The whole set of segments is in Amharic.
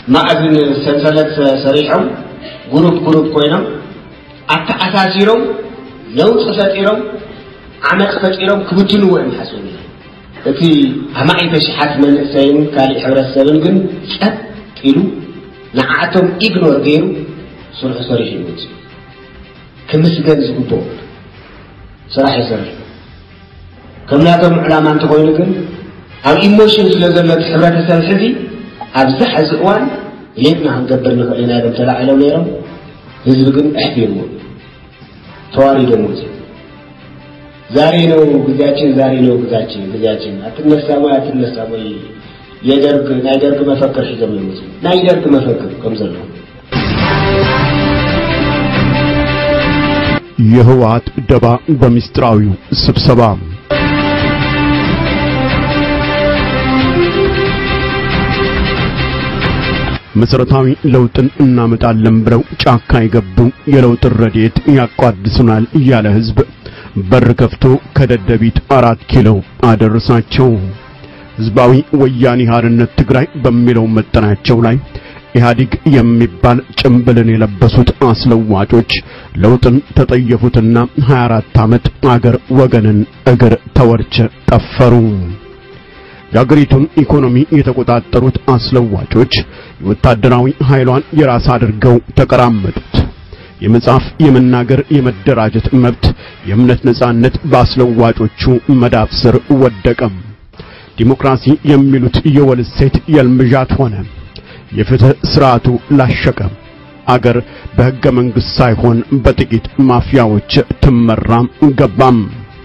ማዕዝን ሰንሰለት ሰሪሖም ጉሩፕ ጉሩፕ ኮይኖም ኣተኣሳሲሮም ነውፂ ፈጢሮም ዓመፅ ፈጢሮም ክብትንዎ እዮም ሓስቡ እቲ ኣማዒተ ሽሓት መንእሰይን ካሊእ ሕብረተሰብን ግን ፀጥ ኢሉ ንዓቶም ኢግኖር ገይሩ ስርሑ ሰሪሑ ይወፅ ክምስገን ዝግብኦ ስራሕ ይሰርሕ ከም ናቶም ዕላማ እንተኮይኑ ግን ኣብ ኢሞሽን ስለ ዘሎ እቲ ሕብረተሰብ ሕዚ ኣብዚ ሕዚ እዋን ሌትና ክንገብር ንኽእል ኢና ኢሎም ተላዒሎም ነይሮም ህዝቢ ግን ኣሕፊርዎ ተዋሪዶም ወፅ ዛሬ ነው ጊዜያችን፣ ዛሬ ነው ጊዜያችን ጊዜያችን አትነሳም ወይ አትነሳም ወይ የደርግ ናይ ደርግ መፈክር ሒዞም ይመፁ ናይ ደርግ መፈክር ከም ዘሎ የህወሓት ደባ በሚስጥራዊው ስብሰባ መሰረታዊ ለውጥን እናመጣለን ብለው ጫካ የገቡ የለውጥ ረድኤት ያቋድሱናል እያለ ህዝብ በር ከፍቶ ከደደቢት አራት ኪሎ አደረሳቸው። ህዝባዊ ወያኔ ሓርነት ትግራይ በሚለው መጠናቸው ላይ ኢህአዲግ የሚባል ጭምብልን የለበሱት አስለዋጮች ለውጥን ተጠየፉትና 24 ዓመት አገር ወገንን እግር ተወርች ጠፈሩ። የአገሪቱን ኢኮኖሚ የተቆጣጠሩት አስለዋጮች የወታደራዊ ኃይሏን የራስ አድርገው ተቀራመጡት። የመጻፍ፣ የመናገር፣ የመደራጀት መብት፣ የእምነት ነጻነት በአስለዋጮቹ መዳፍ ስር ወደቀም። ዲሞክራሲ የሚሉት የወል ሴት የልምዣት ሆነ። የፍትህ ስርዓቱ ላሸቀ። አገር በሕገ መንግሥት ሳይሆን በጥቂት ማፊያዎች ትመራም ገባም።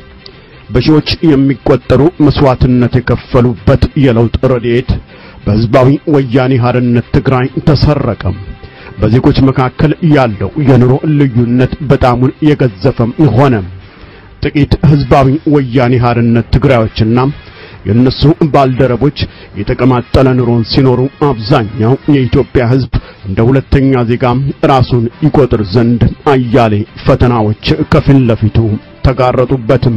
በሺዎች የሚቆጠሩ መስዋዕትነት የከፈሉበት የለውጥ ረድኤት በሕዝባዊ ወያኔ ሓርነት ትግራይ ተሰረቀ። በዜጎች መካከል ያለው የኑሮ ልዩነት በጣሙን የገዘፈም ሆነ። ጥቂት ሕዝባዊ ወያኔ ሓርነት ትግራዮችና የእነሱ ባልደረቦች የተቀማጠለ ኑሮን ሲኖሩ አብዛኛው የኢትዮጵያ ሕዝብ እንደ ሁለተኛ ዜጋ ራሱን ይቆጥር ዘንድ አያሌ ፈተናዎች ከፊት ለፊቱ ተጋረጡበትም።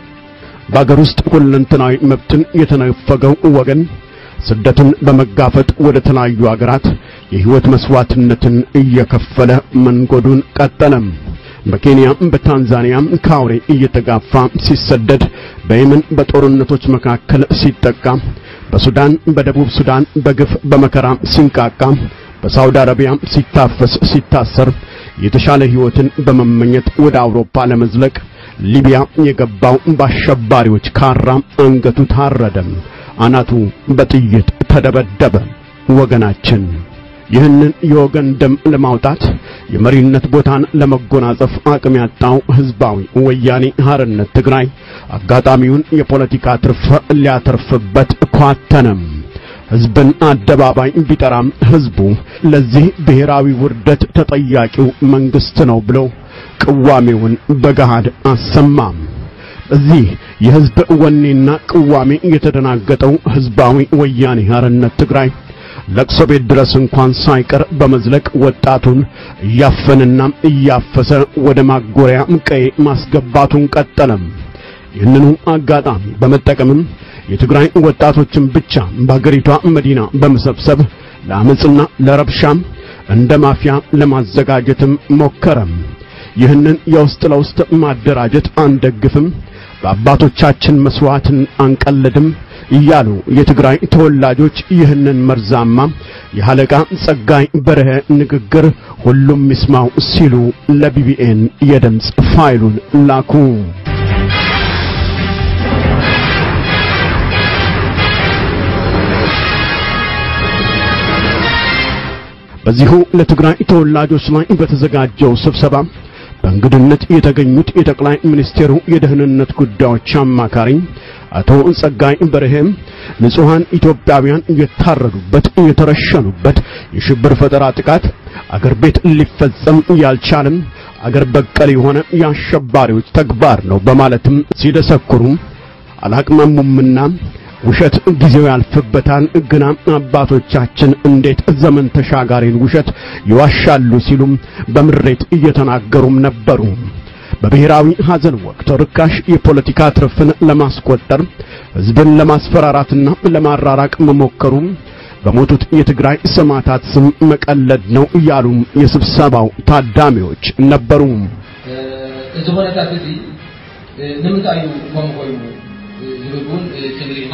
በአገር ውስጥ ሁለንተናዊ መብትን የተነፈገው ወገን ስደትን በመጋፈጥ ወደ ተለያዩ አገራት የሕይወት መስዋዕትነትን እየከፈለ መንጎዱን ቀጠለም። በኬንያ በታንዛኒያ ከአውሬ እየተጋፋ ሲሰደድ፣ በየመን በጦርነቶች መካከል ሲጠቃ፣ በሱዳን በደቡብ ሱዳን በግፍ በመከራ ሲንቃቃ፣ በሳውዲ አረቢያ ሲታፈስ ሲታሰር፣ የተሻለ ሕይወትን በመመኘት ወደ አውሮፓ ለመዝለቅ ሊቢያ የገባው በአሸባሪዎች ካራ አንገቱ ታረደም፣ አናቱ በጥይት ተደበደበ። ወገናችን ይህንን የወገን ደም ለማውጣት የመሪነት ቦታን ለመጎናጸፍ አቅም ያጣው ሕዝባዊ ወያኔ ሓርነት ትግራይ አጋጣሚውን የፖለቲካ ትርፍ ሊያተርፍበት ኳተነም። ሕዝብን አደባባይ ቢጠራም ሕዝቡ ለዚህ ብሔራዊ ውርደት ተጠያቂው መንግስት ነው ብሎ ቅዋሜውን በገሃድ አሰማም። እዚህ የሕዝብ ወኔና ቅዋሜ የተደናገጠው ሕዝባዊ ወያኔ ሓርነት ትግራይ ለቅሶ ቤት ድረስ እንኳን ሳይቀር በመዝለቅ ወጣቱን እያፈንና እያፈሰ ወደ ማጎሪያ ቀዬ ማስገባቱን ቀጠለም። ይህንኑ አጋጣሚ በመጠቀምም የትግራይ ወጣቶችን ብቻ በአገሪቷ መዲና በመሰብሰብ ለአመፅና ለረብሻም እንደ ማፊያ ለማዘጋጀትም ሞከረም። ይህንን የውስጥ ለውስጥ ማደራጀት አንደግፍም፣ በአባቶቻችን መስዋዕትን አንቀልድም እያሉ የትግራይ ተወላጆች ይህንን መርዛማ የሐለቃ ጸጋይ በርሀ ንግግር ሁሉም ይስማው ሲሉ ለቢቢኤን የድምፅ ፋይሉን ላኩ። በዚሁ ለትግራይ ተወላጆች ላይ በተዘጋጀው ስብሰባ በእንግድነት የተገኙት የጠቅላይ ሚኒስቴሩ የደህንነት ጉዳዮች አማካሪ አቶ ጸጋይ በርሄም ንጹሃን ኢትዮጵያውያን የታረዱበት የተረሸኑበት የሽብር ፈጠራ ጥቃት አገር ቤት ሊፈጸም ያልቻለም አገር በቀል የሆነ የአሸባሪዎች ተግባር ነው በማለትም ሲደሰኩሩ አላቅማሙምና ውሸት ጊዜው ያልፍበታል፣ ግና አባቶቻችን እንዴት ዘመን ተሻጋሪን ውሸት ይዋሻሉ ሲሉም በምሬት እየተናገሩም ነበሩ። በብሔራዊ ሐዘን ወቅት ርካሽ የፖለቲካ ትርፍን ለማስቆጠር ሕዝብን ለማስፈራራትና ለማራራቅ መሞከሩ በሞቱት የትግራይ ሰማዕታት ስም መቀለድ ነው እያሉም የስብሰባው ታዳሚዎች ነበሩ። እዚ ኩነታት እዚ ንምንታይ እዩ ከምኡ ኮይኑ ዝብል እውን ክንርኢ ኢና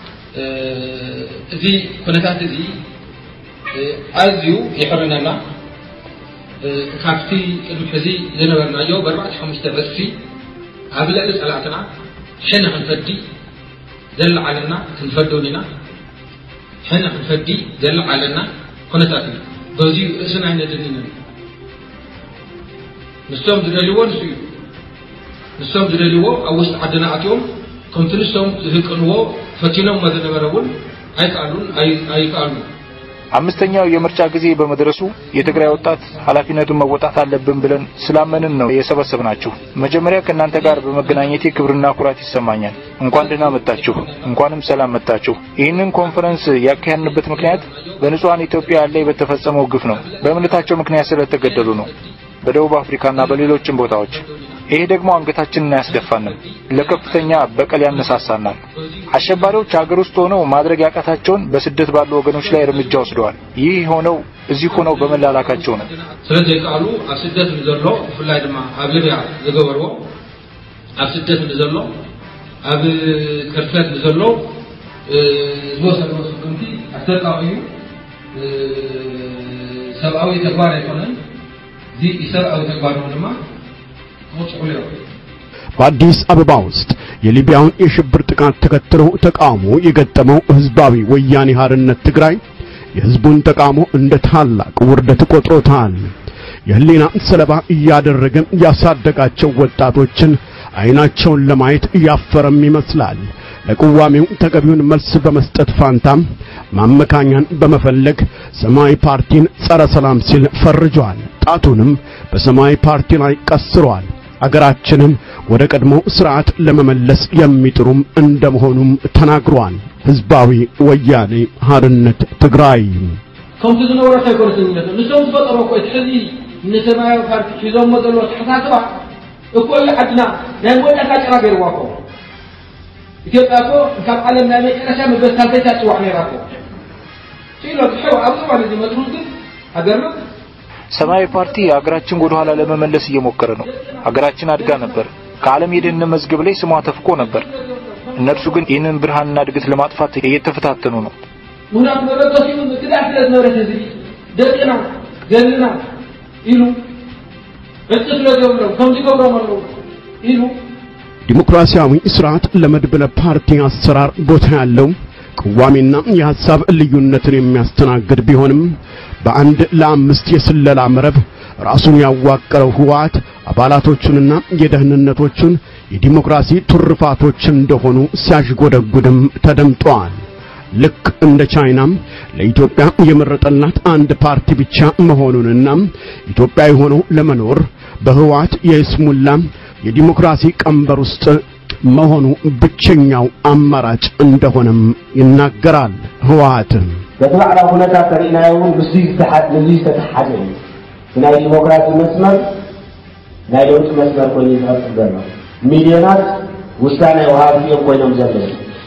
እዚ ኩነታት እዚ ኣዝዩ ይሕርነና ካብቲ ቅድሚ ሕዚ ዝነበርናዮ ብኣርባዕተ ሓሙሽተ ርእሲ ኣብ ልዕሊ ፀላእትና ሕና ክንፈዲ ዘለዓለና ክንፈዶን ኢና ሕና ክንፈዲ ዘለዓለና ኩነታት እዩ በዚኡ ርእስና ይነድንንን ንሶም ዝደልይዎ ንሱ እዩ ንሶም ዝደልይዎ ኣብ ውሽጢ ዓድና ኣትዮም ከምቲ ንሶም ዝህቅንዎ ፈቲኖም ዝነበረ እውን ኣይከኣሉን ኣይከኣሉን አምስተኛው የምርጫ ጊዜ በመድረሱ የትግራይ ወጣት ኃላፊነቱን መወጣት አለብን ብለን ስላመንን ነው የሰበሰብናችሁ። መጀመሪያ ከእናንተ ጋር በመገናኘቴ ክብርና ኩራት ይሰማኛል። እንኳን ደህና መጣችሁ፣ እንኳንም ሰላም መጣችሁ። ይህንን ኮንፈረንስ ያካሄድንበት ምክንያት በንጹሐን ኢትዮጵያ ላይ በተፈጸመው ግፍ ነው። በእምነታቸው ምክንያት ስለተገደሉ ነው። በደቡብ አፍሪካና በሌሎችም ቦታዎች ይሄ ደግሞ አንገታችንን አያስደፋንም፣ ለከፍተኛ በቀል ያነሳሳናል። አሸባሪዎች ሀገር ውስጥ ሆነው ማድረግ ያቃታቸውን በስደት ባሉ ወገኖች ላይ እርምጃ ወስደዋል። ይህ ሆነው እዚህ ሆነው በመላላካቸው ነው። ስለዘይከኣሉ ኣብ ስደት ንዘሎ ብፍላይ ድማ ኣብ ሊብያ ዝገበርዎ ኣብ ስደት ንዘሎ ኣብ ክርፈት ንዘሎ ዝወሰድዎ ስጉምቲ ኣስተቃቂዩ ሰብኣዊ ተግባር ኣይኮነን እዚ ሰብኣዊ ተግባር ነው ድማ በአዲስ አበባ ውስጥ የሊቢያውን የሽብር ጥቃት ተከትሎ ተቃውሞ የገጠመው ህዝባዊ ወያኔ ሓርነት ትግራይ የህዝቡን ተቃውሞ እንደ ታላቅ ውርደት ቆጥሮታል። የህሊና ሰለባ እያደረገ ያሳደጋቸው ወጣቶችን አይናቸውን ለማየት እያፈረም ይመስላል። ለቅዋሜው ተገቢውን መልስ በመስጠት ፋንታም ማመካኛን በመፈለግ ሰማያዊ ፓርቲን ጸረ ሰላም ሲል ፈርጇል። ጣቱንም በሰማያዊ ፓርቲ ላይ ቀስሯል። አገራችንን ወደ ቀድሞ ስርዓት ለመመለስ የሚጥሩም እንደመሆኑም ተናግሯል። ህዝባዊ ወያኔ ሓርነት ትግራይ ከምቲ ዝነበሮ ኣይኮነትነት ንሶም ዝፈጠሮ እኮ እቲ ሕዚ ንሰማያዊ ፓርቲ ሒዞሞ ዘሎ ተሓሳስባ እኮ እዩ ዓድና ናይ ሞዳካ ጭራ ገይርዋ እኮ ኢትዮጵያ እኮ ካብ ዓለም ናይ መጨረሻ መበስ ሳልሰይታ ትፅዋዕ ነይራ እኮ ሲሎ ሕው ኣብዚ እዋን እዚ መጥሩ ግን ሃገርና ሰማያዊ ፓርቲ ሀገራችን ወደ ኋላ ለመመለስ እየሞከረ ነው። ሀገራችን አድጋ ነበር። ከዓለም የደህንነት መዝገብ ላይ ስሟ ተፍቆ ነበር። እነርሱ ግን ይህንን ብርሃንና እድገት ለማጥፋት እየተፈታተኑ ነው። ምክንያቱ መበገሲኡ ትዳር ስለ ዝነበረት ህዝቢ ደቅና ገልና ኢሉ ዕፅ ስለ ገብሮም ከምዚ ገብሮም ኣለዉ ኢሉ ዲሞክራሲያዊ ስርዓት ለመድብለ ፓርቲ አሰራር ቦታ ያለው ቅዋሜና የሐሳብ ልዩነትን የሚያስተናግድ ቢሆንም በአንድ ለአምስት የስለላ መረብ ራሱን ያዋቀረው ህወሓት አባላቶቹንና የደህንነቶቹን የዲሞክራሲ ቱርፋቶች እንደሆኑ ሲያሽጎደጉድም ተደምጧል። ልክ እንደ ቻይናም ለኢትዮጵያ የመረጠላት አንድ ፓርቲ ብቻ መሆኑንና ኢትዮጵያዊ ሆኖ ለመኖር በህወሓት የይስሙላ የዲሞክራሲ ቀንበር ውስጥ መሆኑ ብቸኛው አማራጭ እንደሆነም ይናገራል። ህወሓት በቲ ባዕላዊ ኩነታት ተሪእናዮ እውን ምስ ንዙ ዝተተሓሓዘ እዩ ናይ ዲሞክራሲ መስመር ናይ ለውጢ መስመር ኮይኑ ዝቐፅል ዘሎ ሚልዮናት ውሳነ ወሃቢ እዮም ኮይኖም ዘለዉ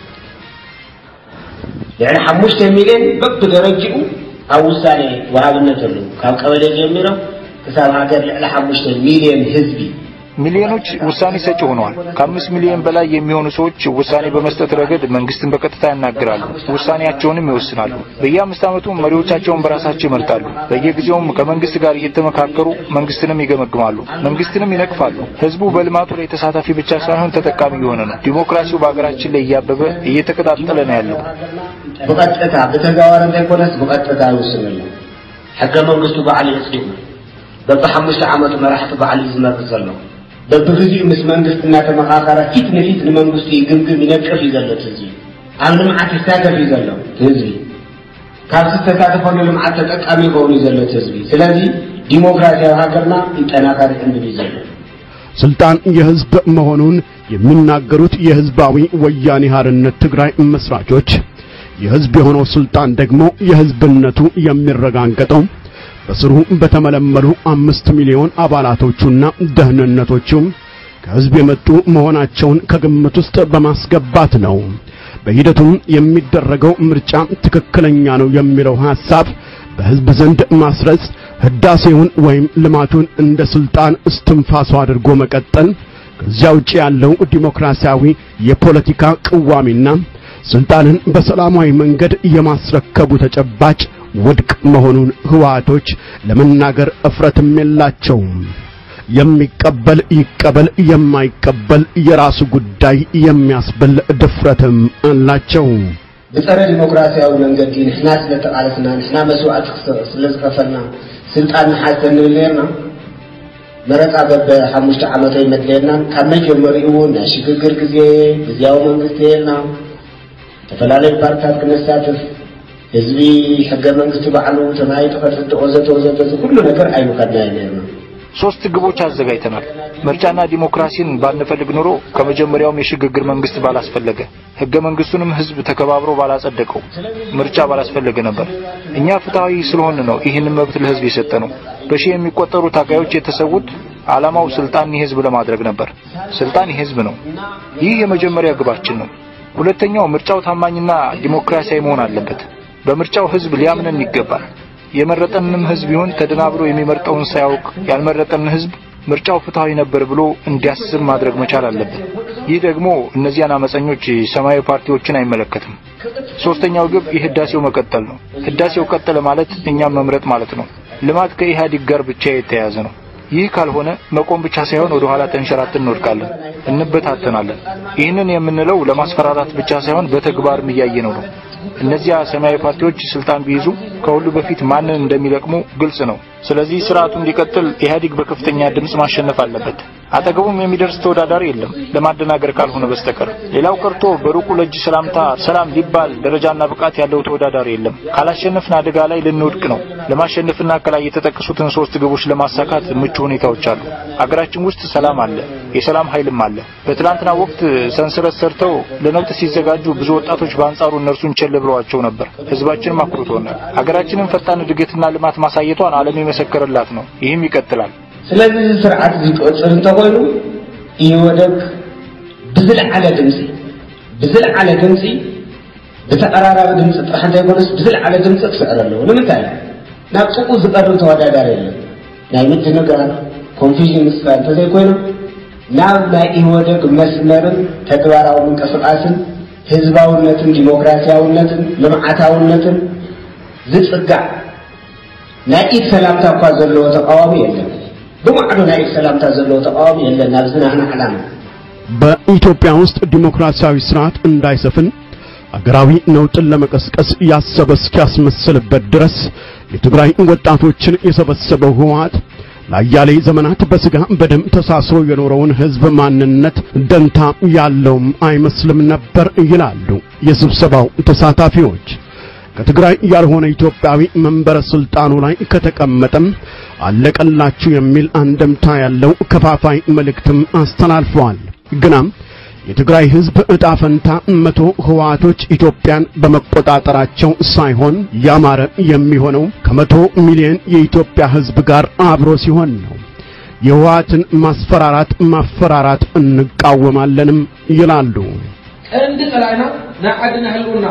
ልዕሊ ሓሙሽተ ሚልዮን በብደረጅኡ ኣብ ውሳኔ ወሃብነት ኣለዉ ካብ ቀበሌ ጀሚሮም ክሳብ ሃገር ልዕሊ ሓሙሽተ ሚልዮን ህዝቢ ሚሊዮኖች ውሳኔ ሰጪ ሆነዋል። ከአምስት ሚሊዮን በላይ የሚሆኑ ሰዎች ውሳኔ በመስጠት ረገድ መንግስትን በቀጥታ ያናግራሉ፣ ውሳኔያቸውንም ይወስናሉ። በየአምስት ዓመቱ መሪዎቻቸውን በራሳቸው ይመርጣሉ። በየጊዜውም ከመንግስት ጋር እየተመካከሩ መንግስትንም ይገመግማሉ፣ መንግስትንም ይነቅፋሉ። ህዝቡ በልማቱ ላይ ተሳታፊ ብቻ ሳይሆን ተጠቃሚ የሆነ ነው። ዲሞክራሲው በሀገራችን ላይ እያበበ እየተቀጣጠለ ነው ያለው። ብቐጥታ ብተጋባር እንተይኮነስ ብቐጥታ ይውስነሉ ሕገ መንግስቱ በዓል የፅዲቁ በብሓሙሽተ ዓመቱ መራሕቲ በዓል እዩ ዝመርፅ ዘሎ በብግዚኡ ምስ መንግስቲ እናተመኻኸረ ፊት ንፊት ንመንግስቱ ይግምግም ይነቅፍ እዩ ዘሎ እቲ ህዝቢ ኣብ ልምዓት ይሳተፍ እዩ ዘሎ እቲ ህዝቢ ካብ ዝተሳተፈሉ ልምዓት ተጠቃሚ ይኸውን እዩ ዘሎ እቲ ህዝቢ ስለዚ ዲሞክራሲያዊ ሃገርና ይጠናከር እንብል እዩ ዘሎ ስልጣን የህዝብ መሆኑን የሚናገሩት የህዝባዊ ወያኔ ሓርነት ትግራይ መስራቾች የህዝብ የሆነው ስልጣን ደግሞ የህዝብነቱ የሚረጋገጠው በስሩ በተመለመሉ አምስት ሚሊዮን አባላቶቹና ደህንነቶቹም ከህዝብ የመጡ መሆናቸውን ከግምት ውስጥ በማስገባት ነው። በሂደቱም የሚደረገው ምርጫ ትክክለኛ ነው የሚለው ሐሳብ በሕዝብ ዘንድ ማስረጽ ህዳሴውን ወይም ልማቱን እንደ ስልጣን እስትንፋሱ አድርጎ መቀጠል ከዚያ ውጭ ያለው ዲሞክራሲያዊ የፖለቲካ ቅዋሚና ስልጣንን በሰላማዊ መንገድ የማስረከቡ ተጨባጭ ውድቅ መሆኑን ህወሓቶች ለመናገር እፍረትም የላቸውም። የሚቀበል ይቀበል፣ የማይቀበል የራሱ ጉዳይ የሚያስብል ድፍረትም አላቸው። ብፀረ ዲሞክራሲያዊ መንገዲ ንሕና ስለተቃለስና ንሕና መስዋዕት ስለዝከፈልና ስልጣን ንሓዝ እንብል ነርና መረፃ በበ ሓሙሽተ ዓመቶ ይመድለየና ካብ መጀመሪኡ እውን ናይ ሽግግር ግዜ ግዜያዊ መንግስቲ የልና ዝተፈላለዩ ፓርቲታት ክነሳትፍ ህዝቢ ሕገ መንግስቲ ባዕሉ ተማሂጡ ከትሕቲ ወዘተ ወዘተ ኩሉ ነገር ኣይምከድና ነርና ሶስት ግቦች አዘጋጅተናል። ምርጫና ዲሞክራሲን ባንፈልግ ኖሮ ከመጀመሪያውም የሽግግር መንግስት ባላስፈለገ፣ ህገ መንግስቱንም ህዝብ ተከባብሮ ባላጸደቀው፣ ምርጫ ባላስፈለገ ነበር። እኛ ፍትሃዊ ስለሆን ነው ይህንን መብት ለህዝብ የሰጠ ነው። በሺህ የሚቆጠሩ ታጋዮች የተሰዉት ዓላማው ስልጣን የህዝብ ለማድረግ ነበር። ስልጣን የህዝብ ነው። ይህ የመጀመሪያ ግባችን ነው። ሁለተኛው ምርጫው ታማኝና ዲሞክራሲያዊ መሆን አለበት። በምርጫው ህዝብ ሊያምነን ይገባል። የመረጠንም ህዝብ ይሁን ተደናብሮ የሚመርጠውን ሳያውቅ ያልመረጠን ህዝብ ምርጫው ፍትሃዊ ነበር ብሎ እንዲያስብ ማድረግ መቻል አለብን። ይህ ደግሞ እነዚያን አመፀኞች ሰማያዊ ፓርቲዎችን አይመለከትም። ሶስተኛው ግብ የህዳሴው መቀጠል ነው። ህዳሴው ቀጠለ ማለት እኛም መምረጥ ማለት ነው። ልማት ከኢህአዴግ ጋር ብቻ የተያያዘ ነው። ይህ ካልሆነ መቆም ብቻ ሳይሆን ወደ ኋላ ተንሸራተን እንወድቃለን፣ እንበታተናለን። ይህንን የምንለው ለማስፈራራት ብቻ ሳይሆን በተግባርም እያየነው ነው። እነዚያ ሰማያዊ ፓርቲዎች ስልጣን ቢይዙ ከሁሉ በፊት ማንን እንደሚለቅሙ ግልጽ ነው። ስለዚህ ስርዓቱ እንዲቀጥል ኢህአዴግ በከፍተኛ ድምፅ ማሸነፍ አለበት። አጠገቡም የሚደርስ ተወዳዳሪ የለም ለማደናገር ካልሆነ በስተቀር። ሌላው ቀርቶ በሩቁ ለእጅ ሰላምታ ሰላም ሊባል ደረጃና ብቃት ያለው ተወዳዳሪ የለም። ካላሸነፍን አደጋ ላይ ልንወድቅ ነው። ለማሸነፍና ከላይ የተጠቀሱትን ሶስት ግቦች ለማሳካት ምቹ ሁኔታዎች አሉ። አገራችን ውስጥ ሰላም አለ፣ የሰላም ኃይልም አለ። በትላንትና ወቅት ሰንሰለት ሰርተው ለነውጥ ሲዘጋጁ ብዙ ወጣቶች በአንጻሩ እነርሱን ቸል ብለዋቸው ነበር። ህዝባችንም አኩርቶናል። ሀገራችንን ፈጣን እድገትና ልማት ማሳየቷን ዓለም የመሰከረላት ነው። ይህም ይቀጥላል። ስለዚ እዚ ስርዓት እዚ ክቅፅል እንተኮይኑ ኢወደግ ብዝለዓለ ድምፂ ብዝለዓለ ድምፂ ብተቀራራቢ ድምፂ ጥራሕ እንተይኮነስ ብዝለዓለ ድምፂ ክስዕር ኣለዎ ንምንታይ ናብ ጥቁ ዝቀርብ ተወዳዳሪ የለን ናይ ምድንጋር ኮንፊዥን ምስፋል እንተዘይኮይኑ ናብ ናይ ኢወደግ መስመርን ተግባራዊ ምንቅስቃስን ህዝባውነትን ዲሞክራሲያውነትን ልምዓታውነትን ዝፅጋዕ ናይ ኢድ ሰላምታ እኳ ዘለዎ ተቃዋሚ የለን ብማዕዶ ናይ ኢድ ሰላምታ ዘለዎ ተቃዋሚ የለን ናብ ዝናህና ዓላማ በኢትዮጵያ ውስጥ ዲሞክራሲያዊ ስርዓት እንዳይሰፍን አገራዊ ነውጥን ለመቀስቀስ ያሰበ እስኪያስመስልበት ድረስ የትግራይ ወጣቶችን የሰበሰበው ህወሓት ለአያሌ ዘመናት በስጋ በደም ተሳስሮ የኖረውን ህዝብ ማንነት ደንታ ያለውም አይመስልም ነበር ይላሉ የስብሰባው ተሳታፊዎች። ከትግራይ ያልሆነ ኢትዮጵያዊ መንበረ ስልጣኑ ላይ ከተቀመጠም አለቀላችሁ የሚል አንደምታ ያለው ከፋፋይ መልእክትም አስተላልፈዋል። ግናም የትግራይ ህዝብ ዕጣ ፈንታ መቶ ህወሓቶች ኢትዮጵያን በመቆጣጠራቸው ሳይሆን ያማረ የሚሆነው ከመቶ ሚሊዮን የኢትዮጵያ ህዝብ ጋር አብሮ ሲሆን ነው። የህወሓትን ማስፈራራት ማፈራራት እንቃወማለንም ይላሉ። ቀንዲ ፀላእና ናይ ዓድና ህልውና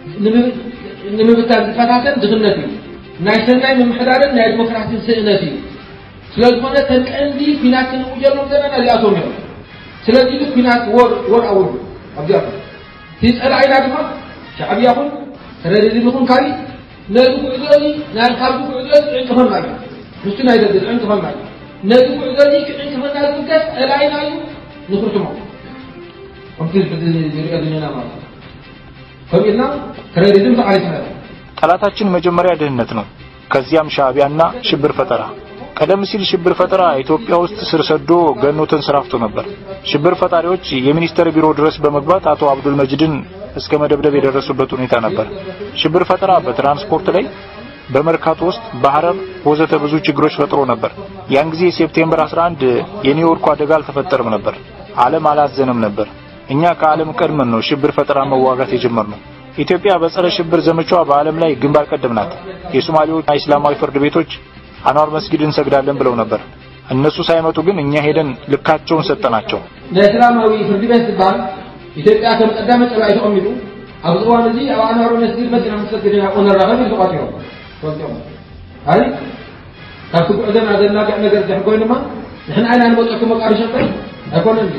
ንምብታን ዝፈታተን ድኽነት እዩ ናይ ሰናይ ምምሕዳርን ናይ ዲሞክራሲን ስእነት እዩ ስለ ዝኾነ ተን ቀንዲ ኩናት ክንብኡ ጀሎም ዘለና እዚኣቶም እዮም ስለዚ ግን ኩናት ወር ወር ኣውሉ ኣብዚኣኹም እቲ ፀላኢና ድማ ሻዕብያኹን ተረድድን ይኹን ካሊእ ነዚ ጉዕዞ እዚ ናይ ካብዚ ጉዕዞ እዚ ዕንቅፈና እዩ ንሱ ናይ ደገ ዕንቅፈና እዩ ነዚ ጉዕዞ እዚ ክዕንቅፈና ዝግገስ ፀላኢና እዩ ንክርትሞ ከምቲ ዝሪኦ ዘለና ማለት እዩ ከምኡ ኢልና ክሬዲትም ተቃሊስና ጠላታችን መጀመሪያ ድህነት ነው፣ ከዚያም ሻዕቢያና ሽብር ፈጠራ። ቀደም ሲል ሽብር ፈጠራ ኢትዮጵያ ውስጥ ስር ሰዶ ገኖ ተንሰራፍቶ ነበር። ሽብር ፈጣሪዎች የሚኒስቴር ቢሮ ድረስ በመግባት አቶ አብዱል መጅድን እስከ መደብደብ የደረሱበት ሁኔታ ነበር። ሽብር ፈጠራ በትራንስፖርት ላይ በመርካቶ ውስጥ በሐረር ወዘተ ብዙ ችግሮች ፈጥሮ ነበር። ያን ጊዜ ሴፕቴምበር 11 የኒውዮርኩ አደጋ አልተፈጠረም ነበር። ዓለም አላዘነም ነበር። እኛ ከዓለም ቀድመን ነው ሽብር ፈጠራ መዋጋት የጀመርነው። ኢትዮጵያ በጸረ ሽብር ዘመቻዋ በዓለም ላይ ግንባር ቀደም ናት። የሶማሌዎች እስላማዊ ፍርድ ቤቶች አንዋር መስጊድ እንሰግዳለን ብለው ነበር። እነሱ ሳይመጡ ግን እኛ ሄደን ልካቸውን ሰጠናቸው። ናይ ሰላማዊ ፍርዲ ቤት ዝበሃል ኢትዮጵያ ከም ቀዳመ ፀላኢ ተቐሚጡ ኣብዚ እዋን እዚ ኣብ ኣንዋር መስጊድ መዲና ምሰግድ ኢና ንራኸብ ኢሉ ተቋጢሮም ፈልጦም ኣይ ካብቲ ጉዕዘና ዘናግዕ ነገር ዚ ኮይኑ ድማ ንሕና ዓይና ንመፀኩ መቃሪ ሸጠይ ኣይኮነን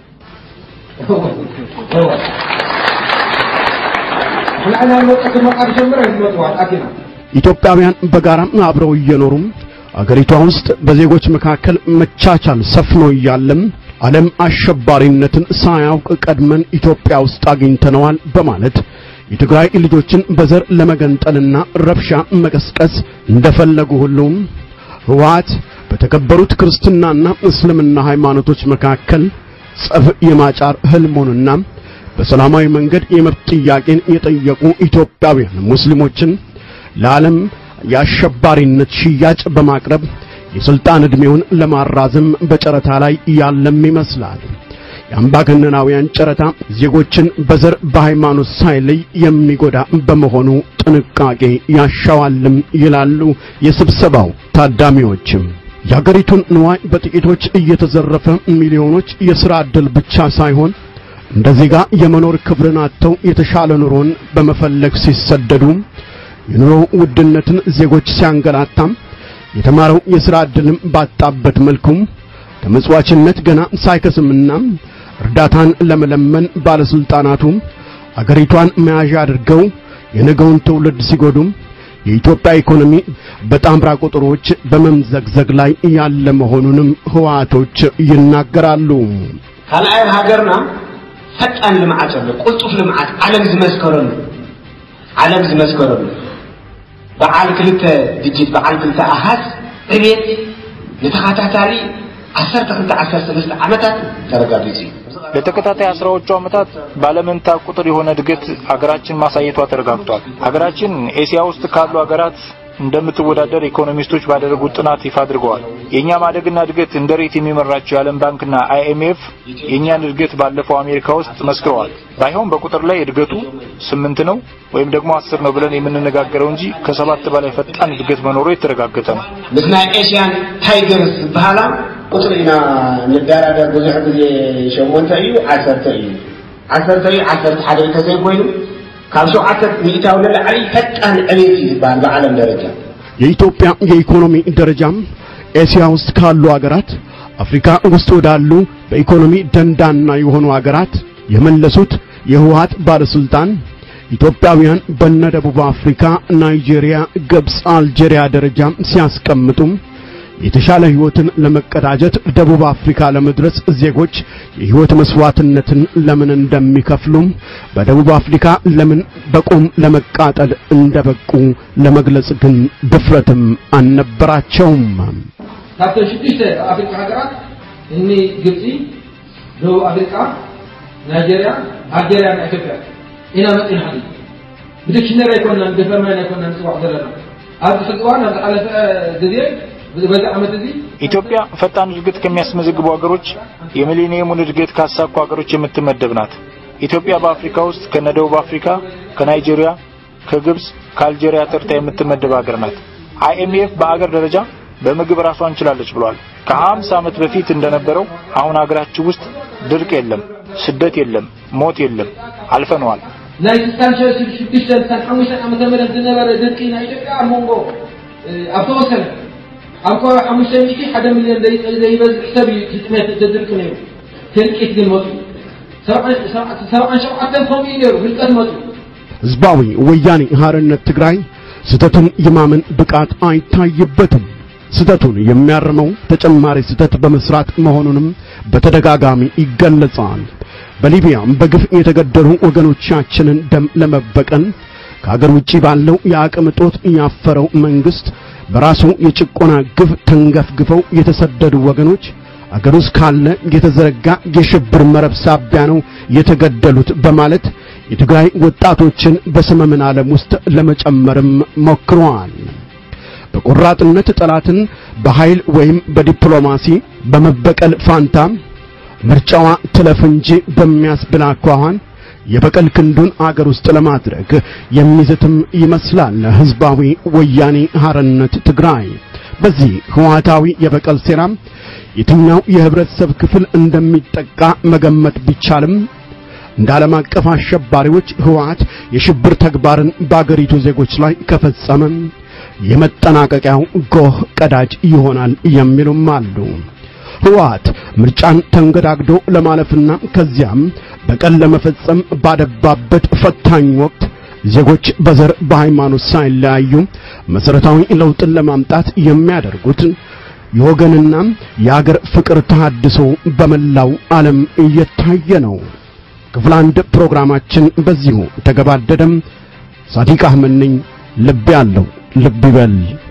ንሕና ዓይና ንመፀኩ መቃሪ ሸምር ይመፅዋል ኣኪና ኢትዮጵያውያን በጋራ አብረው እየኖሩም አገሪቷ ውስጥ በዜጎች መካከል መቻቻል ሰፍኖ እያለም ዓለም አሸባሪነትን ሳያውቅ ቀድመን ኢትዮጵያ ውስጥ አግኝተነዋል በማለት የትግራይ ልጆችን በዘር ለመገንጠልና ረብሻ መቀስቀስ እንደፈለጉ ሁሉም ህወሓት በተከበሩት ክርስትናና እስልምና ሃይማኖቶች መካከል ጸብ የማጫር ህልሙንና በሰላማዊ መንገድ የመብት ጥያቄን የጠየቁ ኢትዮጵያውያን ሙስሊሞችን ለዓለም የአሸባሪነት ሽያጭ በማቅረብ የስልጣን ዕድሜውን ለማራዘም በጨረታ ላይ ያለም ይመስላል። የአምባገነናውያን ጨረታ ዜጎችን በዘር በሃይማኖት ሳይለይ የሚጎዳ በመሆኑ ጥንቃቄ ያሻዋልም ይላሉ የስብሰባው ታዳሚዎችም። የአገሪቱን ንዋይ በጥቂቶች እየተዘረፈ ሚሊዮኖች የሥራ ዕድል ብቻ ሳይሆን እንደ ዜጋ የመኖር ክብርን አጥተው የተሻለ ኑሮን በመፈለግ ሲሰደዱ የኑሮ ውድነትን ዜጎች ሲያንገላታም የተማረው የሥራ ዕድልም ባጣበት መልኩም ተመጽዋችነት ገና ሳይከስምና እርዳታን ለመለመን ባለስልጣናቱ አገሪቷን መያዣ አድርገው የነገውን ትውልድ ሲጎዱም የኢትዮጵያ ኢኮኖሚ በጣምራ ቁጥሮች በመምዘግዘግ ላይ ያለ መሆኑንም ህወሓቶች ይናገራሉ። ካልኣይ ኣብ ሃገርና ፈጣን ልምዓት ኣሎ ቁልጡፍ ልምዓት ዓለም ዝመስከረሉ ዓለም ዝመስከረሉ በዓል ክልተ ድጅት በዓል ክልተ ኣሃዝ ዕቤት ንተኸታታሊ 12 13 ዓመታት ተረጋጊጹ እዩ ለተከታታይ አስራዎቹ ዓመታት ባለመንታ ቁጥር የሆነ እድገት ሀገራችን ማሳየቷ ተረጋግጧል። ሀገራችን ኤሲያ ውስጥ ካሉ ሀገራት እንደምትወዳደር ኢኮኖሚስቶች ባደረጉት ጥናት ይፋ አድርገዋል። የኛ ማደግና እድገት እንደ ሬት የሚመራቸው የዓለም ባንክና አይኤምኤፍ የኛን እድገት ባለፈው አሜሪካ ውስጥ መስክረዋል። ባይሆን በቁጥር ላይ እድገቱ ስምንት ነው ወይም ደግሞ አስር ነው ብለን የምንነጋገረው እንጂ ከሰባት በላይ ፈጣን እድገት መኖሩ የተረጋገጠ ነው። ምስ ናይ ኤሽያን ታይገርስ ዝበሃላ ቁጥሪ ኢና ንደራደር ብዙሕ ግዜ ሸሞንተ እዩ ዓሰርተ እዩ ዓሰርተ እዩ ዓሰርተ ሓደ እንተዘይኮይኑ ካብ ሸውዓተ ሚእታዊ ንላዕሊ ፈጣን ዕቤት እዩ ዝበሃል ብዓለም ደረጃ የኢትዮጵያ የኢኮኖሚ ደረጃም ኤሲያ ውስጥ ካሉ አገራት አፍሪካ ውስጥ ወዳሉ በኢኮኖሚ ደንዳና የሆኑ አገራት የመለሱት የህወሓት ባለስልጣን ኢትዮጵያውያን በነ ደቡብ አፍሪካ፣ ናይጄሪያ፣ ግብፅ፣ አልጄሪያ ደረጃ ሲያስቀምጡም የተሻለ ህይወትን ለመቀዳጀት ደቡብ አፍሪካ ለመድረስ ዜጎች የህይወት መስዋዕትነትን ለምን እንደሚከፍሉም በደቡብ አፍሪካ ለምን በቁም ለመቃጠል እንደበቁ ለመግለጽ ግን ድፍረትም አልነበራቸውም። ካብተን ሽዱሽተ ኣፍሪቃ ሃገራት እኒ ግብፂ፣ ደቡብ ኣፍሪቃ፣ ናይጀርያ፣ ኣልጀርያ ና ኢትዮጵያ ኢና መፂና ሓዚ ብዲክሽነሪ ኣይኮናን ብፈርማን ኣይኮናን ንፅዋዕ ዘለና ኣብዚ ሕዚ እዋን ኣብ ዝሓለፈ ግዜ በዚ ዓመት እዚ ኢትዮጵያ ፈጣን እድገት ከሚያስመዘግቡ ሀገሮች የሚሌኒየሙን እድገት ካሳኩ ሀገሮች የምትመደብ ናት። ኢትዮጵያ በአፍሪካ ውስጥ ከነ ደቡብ አፍሪካ፣ ከናይጄሪያ፣ ከግብፅ፣ ከአልጄሪያ ተርታ የምትመደብ ሀገር ናት። አይኤምኤፍ በአገር ደረጃ በምግብ ራሷን ችላለች ብሏል። ከ50 ዓመት በፊት እንደነበረው አሁን ሀገራችን ውስጥ ድርቅ የለም፣ ስደት የለም፣ ሞት የለም፣ አልፈነዋል። ናይ ስልሳን ሽዱሽተን ስልሳን ሓሙሽተን ዓመተ ምህረት ዝነበረ ድርቂ ናይ ኢትዮጵያ ኣብ መንጎ ኣብ ተወሰነ ኣብ ከባቢ ሓሙሽተ ሚእቲ ሓደ ሚልዮን ዘይበዝሕ ሰብ እዩ ሕጥመት ተድርቂ ነይሩ ትርቂት ግን መፁ ሰብዓን ሸውዓተን ከምኡ እዩ ነይሩ ህልቀት መፁ ህዝባዊ ወያኔ ሓርነት ትግራይ ስህተቱን የማመን ብቃት አይታይበትም። ስህተቱን የሚያርመው ተጨማሪ ስህተት በመስራት መሆኑንም በተደጋጋሚ ይገለጻል። በሊቢያም በግፍ የተገደሉ ወገኖቻችንን ደም ለመበቀል ከሀገር ውጪ ባለው የአቅም እጦት ያፈረው መንግስት በራሱ የጭቆና ግፍ ተንገፍግፈው የተሰደዱ ወገኖች አገር ውስጥ ካለ የተዘረጋ የሽብር መረብ ሳቢያ ነው የተገደሉት በማለት የትግራይ ወጣቶችን በሰመመን ዓለም ውስጥ ለመጨመርም ሞክረዋል። በቆራጥነት ጠላትን በኃይል ወይም በዲፕሎማሲ በመበቀል ፋንታ ምርጫዋ ትለፍ እንጂ በሚያስብል አኳኋን የበቀል ክንዱን አገር ውስጥ ለማድረግ የሚዝትም ይመስላል ህዝባዊ ወያኔ ሓርነት ትግራይ። በዚህ ህወሓታዊ የበቀል ሴራም የትኛው የህብረተሰብ ክፍል እንደሚጠቃ መገመት ቢቻልም እንደ ዓለም አቀፍ አሸባሪዎች ህወሓት የሽብር ተግባርን በአገሪቱ ዜጎች ላይ ከፈጸመ የመጠናቀቂያው ጎህ ቀዳጅ ይሆናል የሚሉም አሉ። ህወሓት ምርጫን ተንገዳግዶ ለማለፍና ከዚያም በቀል ለመፈጸም ባደባበት ፈታኝ ወቅት ዜጎች በዘር በሃይማኖት ሳይለያዩ መሰረታዊ ለውጥን ለማምጣት የሚያደርጉት የወገንና የአገር ፍቅር ተሐድሶ በመላው ዓለም እየታየ ነው። ክፍል አንድ ፕሮግራማችን በዚሁ ተገባደደም። ሳዲቅ አህመድ ነኝ። ልብ ያለው ልብ ይበል።